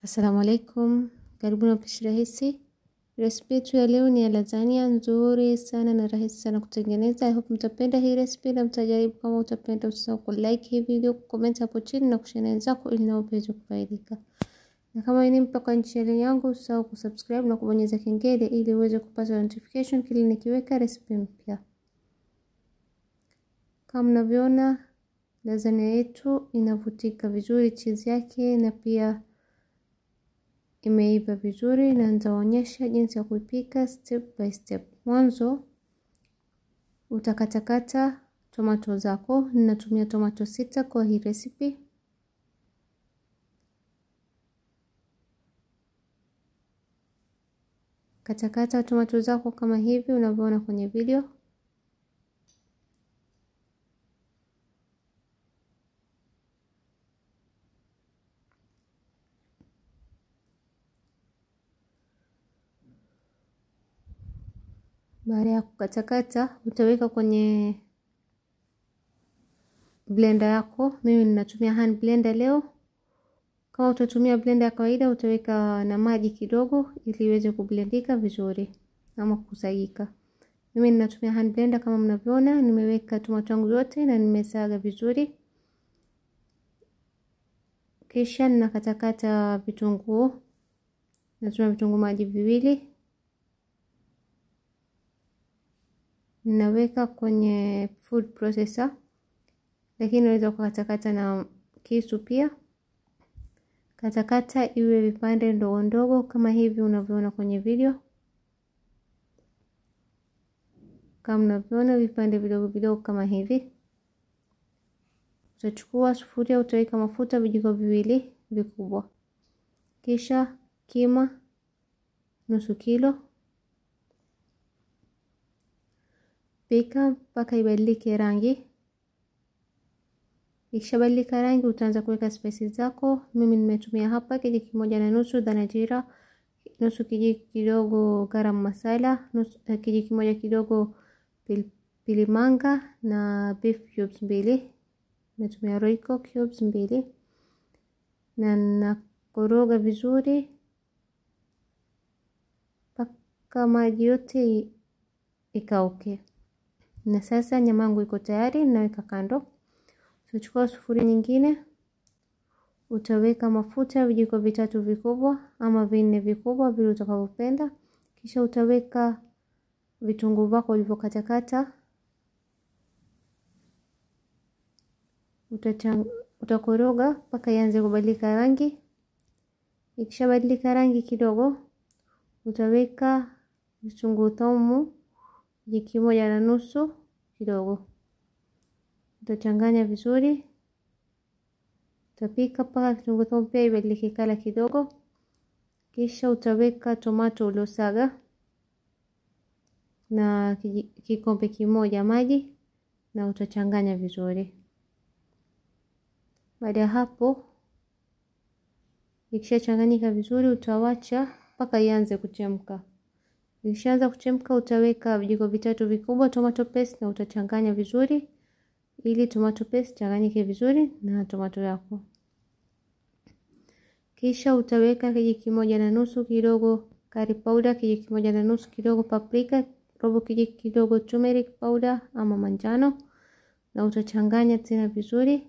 Assalamu alaikum, karibu na Pishi Rahisi. Resipi yetu ya leo ni ya lasagna nzuri sana na rahisi sana kutengeneza. I hope mtapenda hii resipi na mtajaribu. Kama utapenda, usisahau ku like hii video, comment hapo chini na kushare na wenzako ili nao waweze kufaidika. Na kama ni mpya kwa channel yangu, usisahau kusubscribe na kubonyeza kengele ili uweze kupata notification kila nikiweka resipi mpya. Kama mnavyoona, lasagna yetu inavutika vizuri, cheese yake na pia imeiva vizuri na nitaonyesha jinsi ya kuipika step by step. Mwanzo utakatakata tomato zako. Ninatumia tomato sita kwa hii recipe. Katakata tomato zako kama hivi unavyoona kwenye video. Baada ya kukatakata utaweka kwenye blender yako. Mimi ninatumia hand blender leo. Kama utatumia blender ya kawaida utaweka na maji kidogo ili iweze kublendika vizuri ama kusagika. Mimi ninatumia hand blender kama mnavyoona, nimeweka tomato yangu zote na nimesaga vizuri. Kisha ninakatakata vitunguu. Natumia vitunguu maji viwili. Ninaweka kwenye food processor, lakini unaweza kukatakata na kisu pia. Katakata iwe vipande ndogo ndogo kama hivi unavyoona kwenye video. Kama unavyoona vipande vidogo vidogo kama hivi. Utachukua sufuria, utaweka mafuta vijiko viwili vikubwa, kisha kima nusu kilo Pika mpaka ibadilike rangi. Ikishabadilika rangi, utaanza kuweka spices zako. Mimi nimetumia hapa kijiko kimoja na nusu dhana jira, nusu kijiko kidogo garam masala, nusu kijiko kimoja kidogo pilipili manga na beef cubes mbili. Nimetumia royco cubes mbili na nakoroga vizuri mpaka maji yote ikauke. Na sasa nyama yangu iko tayari, naweka kando. Utachukua sufuria nyingine, utaweka mafuta vijiko vitatu vikubwa ama vinne vikubwa vile utakavyopenda. Kisha utaweka vitunguu vyako ulivyokatakata, utakoroga mpaka ianze kubadilika rangi. Ikishabadilika rangi kidogo, utaweka vitunguu thomu kijiko kimoja na nusu kidogo, utachanganya vizuri. Utapika mpaka kitunguu thomu pia ibadilike kala kidogo, kisha utaweka tomato uliosaga na kikombe kimoja maji na utachanganya vizuri. Baada ya hapo, ikishachanganyika vizuri, utawacha mpaka ianze kuchemka. Ikishaanza kuchemka utaweka vijiko vitatu vikubwa tomato paste na utachanganya vizuri ili tomato paste changanyike vizuri na tomato yako. Kisha utaweka kijiko kimoja na nusu kidogo curry powder, kijiko kimoja na nusu kidogo paprika, robo kijiko kidogo turmeric powder ama manjano na utachanganya tena vizuri.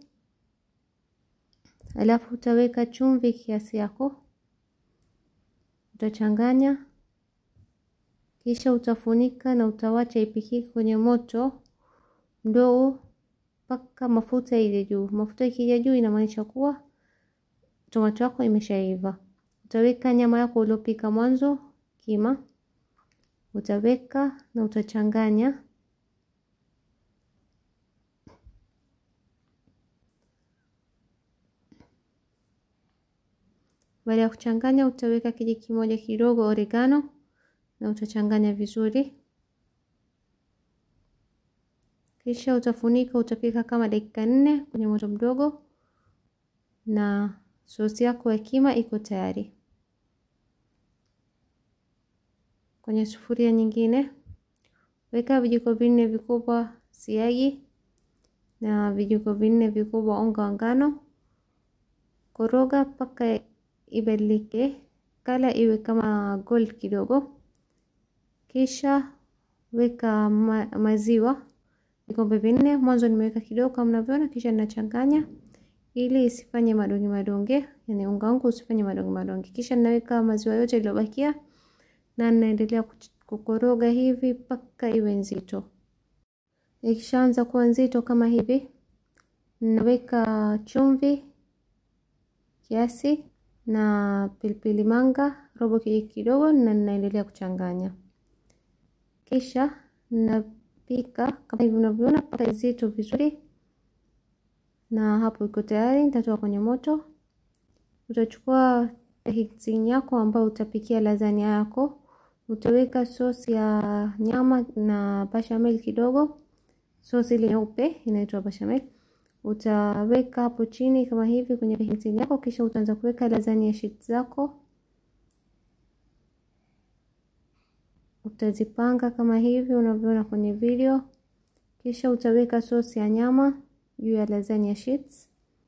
Alafu utaweka chumvi kiasi yako, utachanganya kisha utafunika na utawacha ipikike kwenye moto mdogo mpaka mafuta ije juu. Mafuta ikija juu inamaanisha kuwa tomato yako imeshaiva. Utaweka nyama yako uliopika mwanzo kima, utaweka na utachanganya. Baada ya kuchanganya, utaweka kijiko kimoja kidogo oregano na utachanganya vizuri, kisha utafunika. Utapika kama dakika nne kwenye moto mdogo, na sosi yako ya kima iko tayari. Kwenye sufuria nyingine weka vijiko vinne vikubwa siagi na vijiko vinne vikubwa unga wa ngano. Koroga mpaka ibadilike kala iwe kama gold kidogo, kisha weka ma maziwa vikombe vinne. Mwanzo nimeweka kidogo kama mnavyoona, kisha ninachanganya ili isifanye madonge madonge, yani unga wangu usifanye madonge madonge. Kisha ninaweka maziwa yote yaliyobakia na ninaendelea kukoroga hivi mpaka iwe nzito. Ikishaanza kuwa nzito kama hivi, ninaweka chumvi kiasi na pilipili manga robo kijiko kidogo, na ninaendelea kuchanganya. Kisha ninapika kama hivi unavyoona mpaka nzito vizuri, na hapo iko tayari. Nitatoa kwenye moto. Utachukua mixing yako ambayo utapikia lasagna yako, utaweka sosi ya nyama na bechamel kidogo, sosi ile nyeupe inaitwa bechamel utaweka hapo chini kama hivi kwenye mixing yako, kisha utaanza kuweka lasagna sheet zako, utazipanga kama hivi unavyoona kwenye video, kisha utaweka sosi ya nyama juu ya lasagna sheets.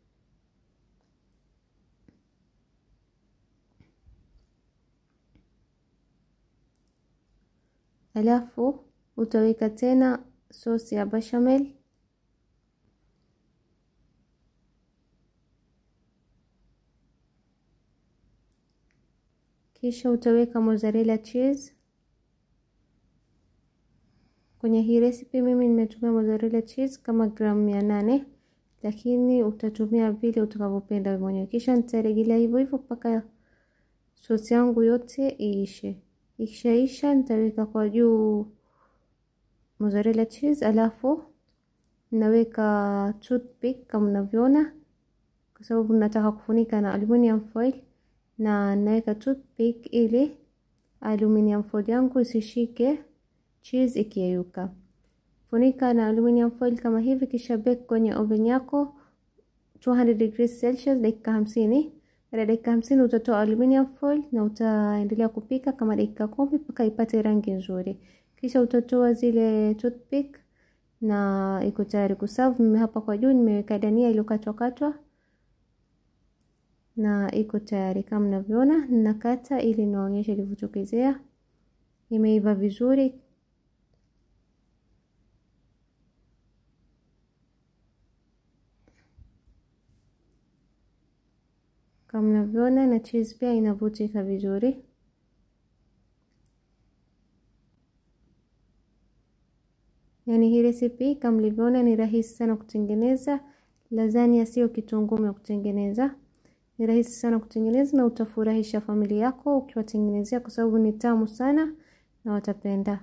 Alafu utaweka tena sosi ya bechamel kisha utaweka mozzarella cheese. Kwenye hii recipe mimi nimetumia mozzarella cheese kama gramu mia nane, lakini utatumia vile utakavyopenda wewe mwenyewe. Kisha nitarejelea hivyo hivyo mpaka sosi yangu yote iishe. Ikishaisha nitaweka kwa juu mozzarella cheese, alafu naweka toothpick kama mnavyoona, kwa sababu nataka kufunika na aluminium foil na naweka toothpick ili aluminium foil yangu isishike cheese ikiyeyuka. Funika na aluminium foil kama hivi, kisha bake kwenye oven yako 200 degrees Celsius dakika hamsini. Baada ya dakika hamsini utatoa aluminium foil na utaendelea kupika kama dakika kumi mpaka ipate rangi nzuri, kisha utatoa zile toothpick na iko tayari kuserve. Mimi hapa kwa juu nimeweka dania iliyokatwa katwa na iko tayari kama mnavyoona. Ninakata ili niwaonyeshe ilivyotokezea, imeiva vizuri. Kama mnavyoona na cheese pia inavutika vizuri. Yani hii recipe kama mlivyoona ni rahisi sana kutengeneza. Lasagna sio kitu ngumu ya kutengeneza, ni rahisi sana kutengeneza na utafurahisha familia yako ukiwatengenezea, kwa sababu ni tamu sana na watapenda.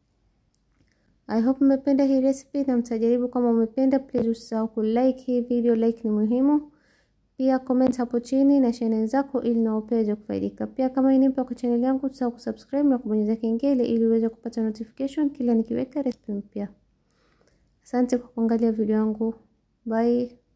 I hope mmependa hii recipe na mtajaribu. Kama umependa, please usisahau ku like hii video, like ni muhimu. Pia comment hapo chini na channel zako ili nao pia kufaidika. Pia kama ni mpya kwa channel yangu, usisahau kusubscribe na kubonyeza kengele ili uweze kupata notification kila nikiweka recipe mpya. Asante kwa kuangalia video yangu. Bye.